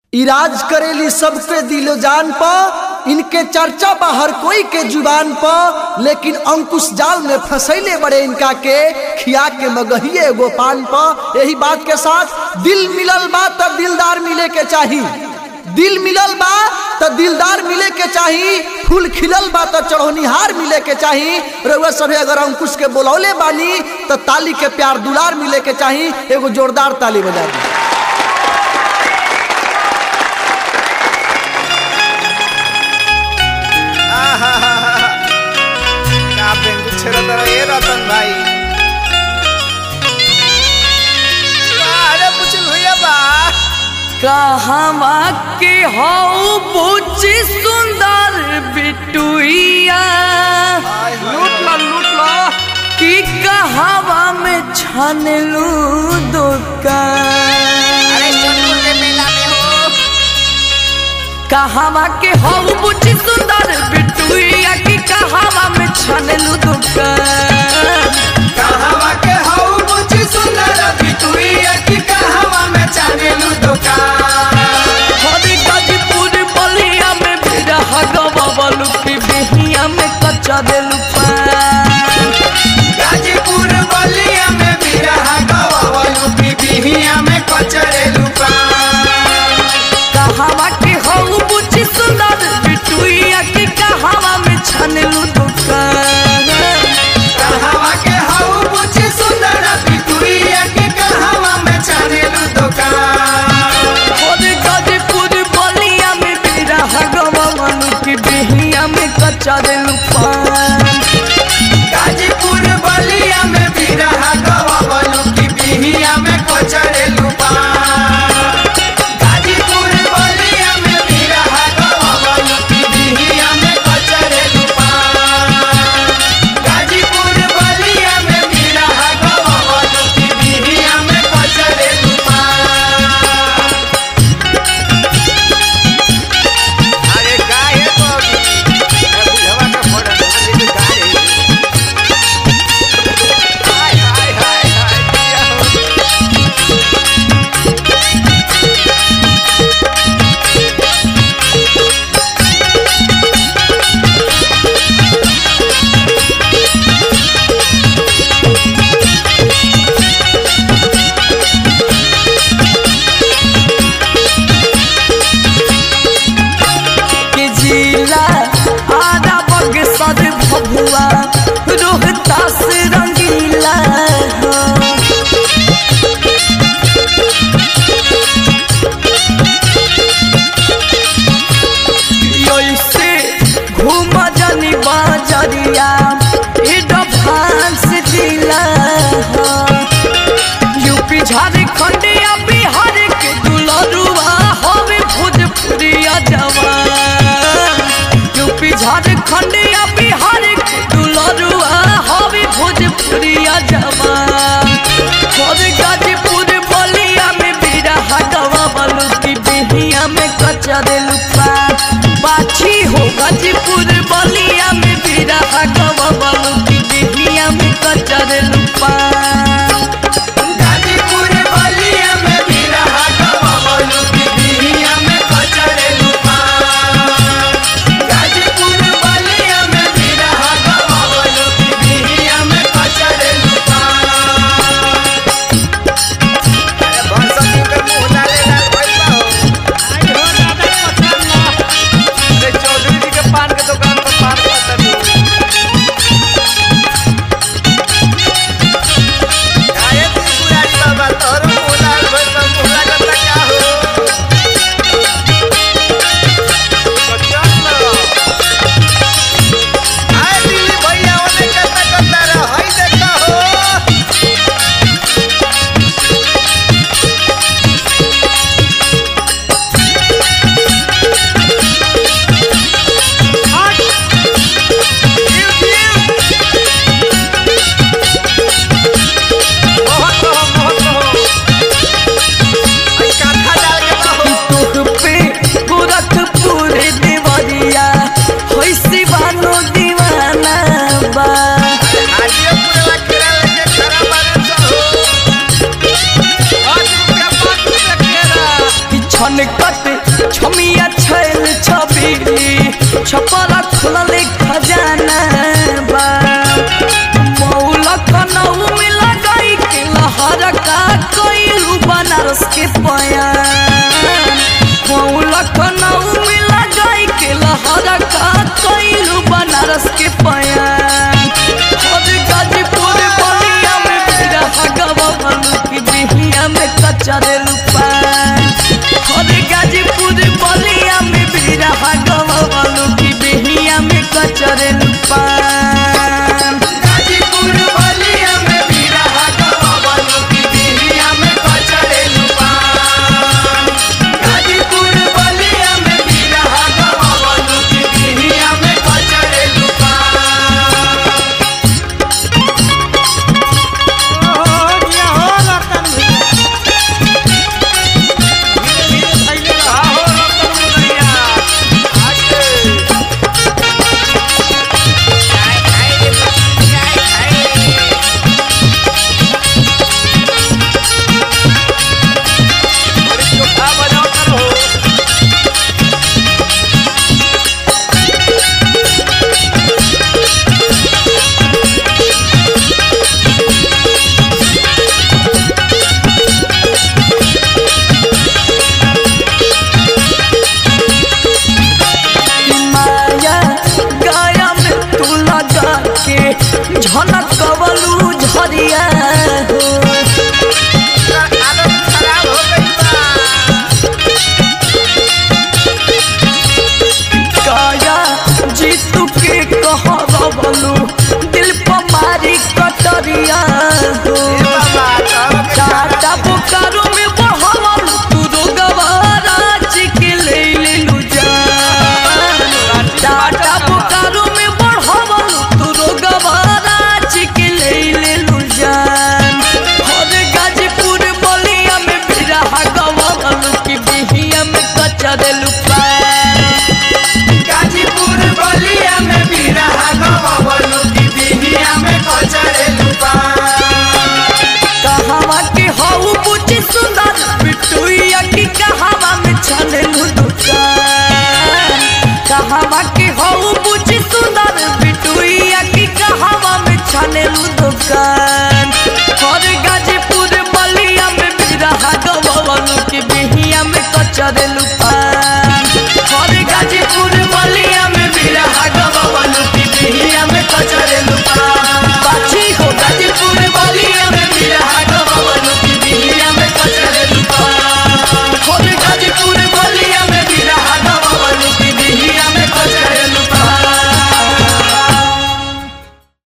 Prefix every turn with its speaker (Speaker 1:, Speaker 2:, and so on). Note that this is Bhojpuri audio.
Speaker 1: इराज करेली सबके दिलो जान प इनके चर्चा बा हर कोई के जुबान प लेकिन अंकुश जाल में फंसैले बड़े इनका के खिया के मगहिए एगो पान प यही बात के साथ दिल मिलल बा तब दिलदार मिले के चाही दिल मिलल बा तो दिलदार मिले के चाही फूल खिलल बा तो चढ़ोनिहार मिले के चाही रउआ सभे अगर अंकुश के बोलौले बानी तो ताली के प्यार दुलार मिले के चाही एगो जोरदार ताली बजा दी
Speaker 2: का बेंगू छेड़ा तर ए रतन भाई अरे कुछ भैया बा
Speaker 3: कहवा के हौ बुझी सुंदर बिटुइया
Speaker 2: लूट लो लूट लो
Speaker 3: कि कहवा में छनलू दुकान
Speaker 2: अरे सोनपुर के मेला में हो
Speaker 3: कहवा के हौ बुझी सुंदर बिटुइया कि कहवा में छनलू दुकान
Speaker 2: कहवा के हौ बुझी सुंदर बिटुइया की कहवा में चानेलू दुकान
Speaker 3: हरी गाजीपुर बलिया में भी रहा गवा की बिहिया में कच्चा देलू पान
Speaker 2: गाजीपुर बलिया में भी रहा गवावलू की बिहिया में कचरेलू पान
Speaker 3: कहवा के हौ बुझी सुंदर बिटुइया कि कहवा में छनलू दुकान
Speaker 2: कहवा के हौ बुझी सुंदर बिटुइया की कहवा में चानेलू दुकान
Speaker 3: हरी गाजीपुर बलिया में भी रहा गवा की बिहिया में कच्चा देलू पान
Speaker 2: गाजीपुर बलिया में भी रहा गवावलू की बिहिया में कचरेलू पान गाजीपुर बलिया में भी रहा गवावलू की बिहिया में कचरेलू पान गाजीपुर बलिया में भी रहा गवावलू की बिहिया में कचरेलू पान अरे काहे बाबू ए बुझवा का फोड़ा नंदी गाड़ी हाय हाय हाय हाय किया हो
Speaker 3: के जिला आधा बग सद भभुआ रोहतास रंगीला हो। ऐसे घूम जानी बाजरिया एडवांस जिला हो। यूपी झारखंड या बिहार के दुलरुआ हवे भोजपुरिया जवान यूपी झारखंड या बिहार के दुलरुआ हवे भोजपुरिया जवान और गाजीपुर बलिया में बिरहा गवा बलू की बिहिया में कच्चा देलू पान बाछी हो गाजीपुर बलिया में बिरहा गवा बलू की बिहिया में कच्चा देलू पान
Speaker 2: गाजीपुर बलिया में भी रहा गवावलू की बिहिया में कचरेलू पान गाजीपुर बलिया में भी रहा गवावलू की बिहिया में कचरेलू पान अरे भरसक के मुंह डाले डाल भइल बा हो आई हो दादा पसंद ला अरे चौधरी जी के पान के दुकान पर पान पसंद काहे त्रिपुरारी बाबा तोहरो मुंह लाल भइल बा मुंह लागत का हो बच्चन लो आए दिल्ली भैया ओने करता करता रह हई देखा हो बहुत रहो बहुत रहो आई काथा डाल के रहो
Speaker 3: तोह पे गोरखपुर देवरिया होई सिवानो दीवाना बा
Speaker 2: आजियो पूरा केरा लेके खरा मारे चाहो आज रुपया पाँच रुपया केरा
Speaker 3: कि छनकत छमिया छैल छबीली छपरा खुलले खजाना बा मौला कनऊ में लगाई के लहर का कोइलू बनारस के पयान मौला कनऊ में लगाई के लहर का कोइलू बनारस के पयान और गाजीपुर बलिया में बिरा हगवा बनू की बिहिया में कचरे लुपान और गाजीपुर बलिया में बिरा हगवा बनू की बिहिया में कचरे लुपान
Speaker 2: गाजीपुर बलिया में बीरा हगवा बनू की बिहिया में कचरे लुपान गाजीपुर बलिया में बीरा हगवा बनू की बिहिया में कचरे लुपान आहो रतन भैया आके बड़ी चोखा बजाओ करो
Speaker 3: माया गाया में तू लगा के झनक कवलू झरिया हो
Speaker 2: आदत खराब हो गई बा
Speaker 3: काया जीतू के कहबलू दिल पर मारी कटरिया हो
Speaker 2: बाबा तब
Speaker 3: टाटा बोकारो में बढ़ावल तू रोगवारा चिके ले लेलू जान टाटा बोकारो में बढ़ावल तू रोगवारा चिके ले लेलू जान और गाजीपुर बलिया में बिरा गवावल की बिहिया में कच्चा देलू पान
Speaker 2: गाजीपुर बलिया में बीरा हगवा बनू की बिहिया में कचरे लुपान
Speaker 3: कहवा के हऊ बुझी सुंदर बिटुइया की कहवा में छलेलू दुकान कहवा के हऊ बुझी सुंदर बिटुइया की कहवा में छलेलू दुकान और गाजीपुर बलिया में बिरहा गवलू की बिहिया में कचरेलू पान